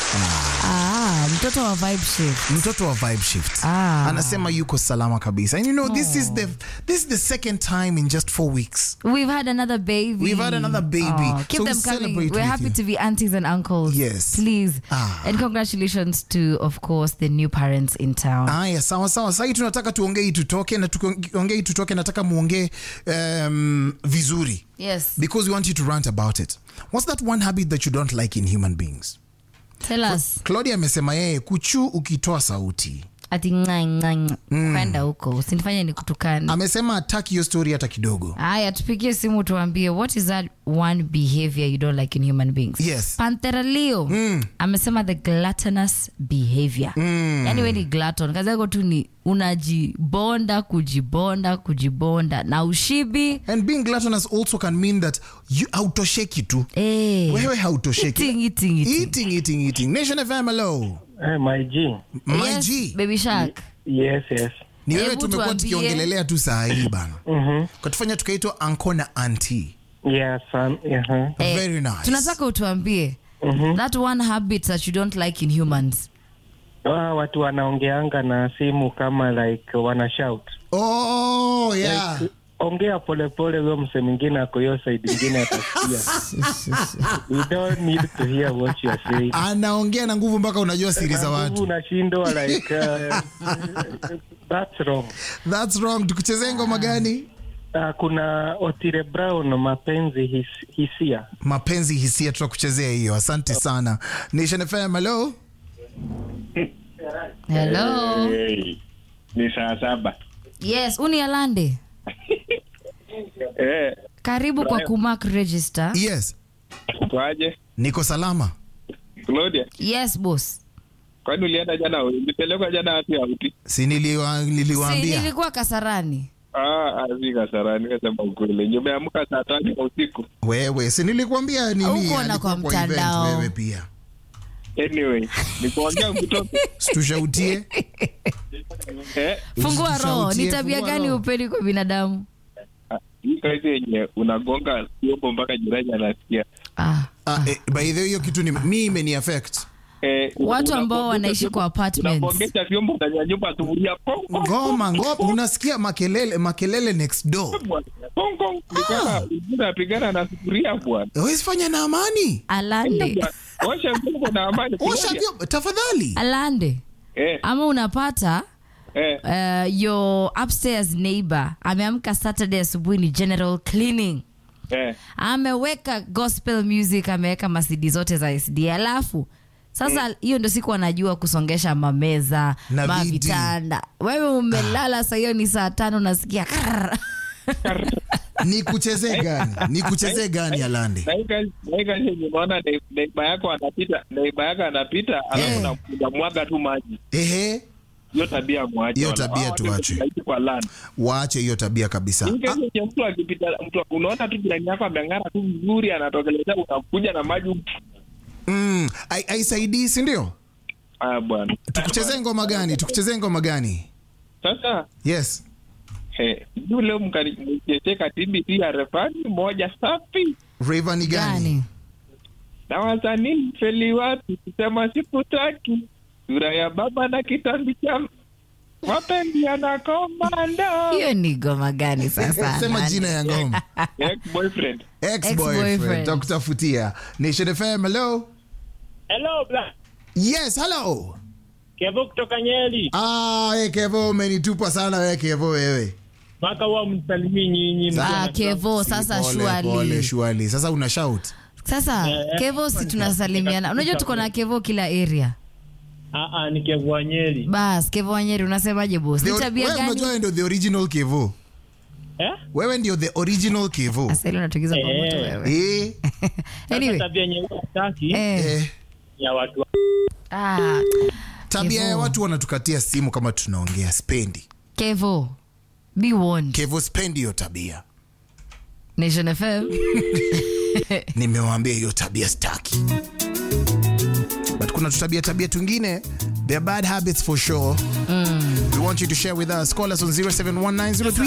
Ah, mtoto wa vibe shift. mtoto wa vibe shift Ah. anasema yuko salama kabisa and you know this is the this is the second time in just four weeks We've had another baby. We've had another baby. Oh, keep So them we coming. celebrate We're with happy you. to be aunties and uncles. Yes. Please. Ah. And congratulations to, of course, the new parents in town. haya sawa sawa sahii tunataka tuongei tutoke na tukiongei tutoke nataka muongee um, vizuri Yes. because we want you to rant about it what's that one habit that you don't like in human beings Tell us. claudia amesema yeye kuchu ukitoa sauti Ati nga nga nga. Kwenda huko. Usinifanye nikutukane. amesema ataki hiyo story hata kidogo Haya, tupigie simu tuambie what is that one behavior you don't like in human beings. Yes. Pantera Leo amesema the gluttonous behavior. Yani we ni glutton, kazi yako tu ni unajibonda kujibonda kujibonda na ushibi and being gluttonous also can mean that you hautosheki tu eh, wewe hautosheki eating, eating, eating. eating eating eating nation fm hello Eh, my G. my Yes, g baby shark. Yes, yes. ni wewe Hebu tumekuwa tuambie. tukiongelelea tu saa hii bana Mhm. katufanya tukaitwa anko na anti Yeah, son. Yeah. Eh, Very nice. tunataka utuambie that one habit that you don't like in humans Ah, watu wanaongeanga na simu kama like wana shout. oh yeah Like, ongea polepole, huyo mse mwingine ako hiyo side ingine atasikia. We don't need to hear what you are saying. anaongea na nguvu mpaka unajua siri za Na nguvu watu unashindwa like uh, that's wrong. thats wrong tukuchezee ngoma gani Uh, kuna Otile Brown mapenzi his, hisia. mapenzi hisia tutakuchezea hiyo asante sana nation fm hello hello Hey, ni saa saba yes uni alande eh, karibu kwa kumark register yes kwaje niko salama Claudia? yes boss Kwani ulienda jana? Ulipelekwa jana wapi auti? si niliwa, si, niliwaambia nilikuwa kasarani Ah, si Kasarani, kasema ukweli. Nimeamka saa tano ya usiku. wewe si nilikuambia nini Huko na alikuwa kwa event mtandao. wewe pia Anyway, nikuongea mtoto situshautie fungua eh, Usitushautie, roho ni tabia fungua gani roho. upeni kwa binadamu ah, hii kazi yenye unagonga vyombo mpaka jirani anasikia. ah. Ah, eh, by the way hiyo kitu ni mi imeni affect Eh, Watu ambao unagongesha wanaishi kwa vyombo- apartments. Unagongesha vyombo ndani ya nyumba sufuria. Pong, pong, ngoma ngoma unasikia makelele makelele next door bwana. Pong, pong. Ni kama mwingine anapigana na sufuria bwana. Huwezi fanya na amani alande Bwana, Osha vyombo na amani. osha Claudia. vyombo tafadhali alande Eh, ama unapata eh. uh, your upstairs neighbor ameamka saturday asubuhi ni general cleaning Eh, ameweka gospel music ameweka masidi zote za sd alafu sasa hiyo ndio siku anajua kusongesha mameza Na mavitanda wewe umelala saa hiyo ni saa tano nasikia krrr. ni kuchezee gani ni kuchezee gani alande na hii kazi- na hii kazi yenye unaona nei- neiba yako anapita neiba yako anapita alafu Eh. una- unamwaga tu maji ehe hiyo tabia mwache Hiyo wala- tabia hao watu tuache. tunaishi kwa land waache hiyo tabia kabisa hii kazi yenye mtu akipita mtu unaona tu jirani yako ameng'ara tu vizuri anatokelezea unakuja na maji mm, ai- aisaidii sindio ah bwana tukuchezee ngoma gani tukuchezee ngoma gani sasa yes eh, juu leo mkanichecheka TBC ya refani moja safi reva ni gani gani na wasanii feli wapi kusema sikutaki sura ya baba na kitambi cha mapendi yanakomando hiyo ni goma gani sasa sema jina ya ngoma ex boyfriend ex-boyfriend Ex-boyfriend. takutafutia nation fm hello Hello, bla. yes hello Kevo kutoka Nyeri. ah, hey, kevo umenitupa sana we kevo wewe Mpaka huwa msalimii nyinyi. ah, kevo sasa Pole, pole, shuali shuali sasa una shout sasa kevo si tunasalimiana unajua tuko na kevo kila area Ah, ah, ni Kevo wa Nyeri. bas kevo wanyeri unasemaje bos The ni or- tabia wewe gani unajua wewe ndio the original kevo Eh? wewe ndio the original kevo asali unatugiza kwa Eh. moto wewe eh, Sasa anyway tabia yenye huwa sitaki eh, eh, ya watu wa- ah, tabia ya Kevo. watu wanatukatia simu kama tunaongea spendi kevo be warned kevo spendi hiyo tabia nation fm nimewambia hiyo tabia staki but kuna tutabia tabia tungine they're bad habits for sure we want you to share with us call us on 071903